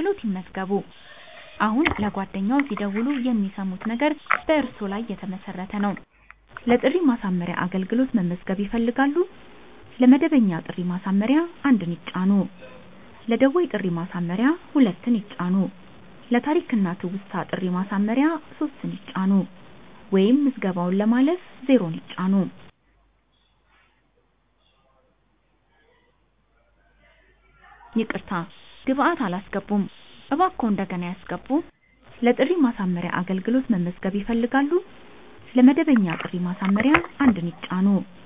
አገልግሎት ይመዝገቡ። አሁን ለጓደኛዎ ሲደውሉ የሚሰሙት ነገር በእርስዎ ላይ የተመሰረተ ነው። ለጥሪ ማሳመሪያ አገልግሎት መመዝገብ ይፈልጋሉ? ለመደበኛ ጥሪ ማሳመሪያ አንድን ይጫኑ። ለደወል ጥሪ ማሳመሪያ ሁለትን ይጫኑ። ለታሪክና ትውስታ ጥሪ ማሳመሪያ ሶስትን ይጫኑ ወይም ምዝገባውን ለማለፍ ዜሮን ይጫኑ። ይቅርታ፣ ግብአት አላስገቡም፣ እባክዎ እንደገና ያስገቡ። ለጥሪ ማሳመሪያ አገልግሎት መመዝገብ ይፈልጋሉ? ለመደበኛ ጥሪ ማሳመሪያ አንድን ይጫኑ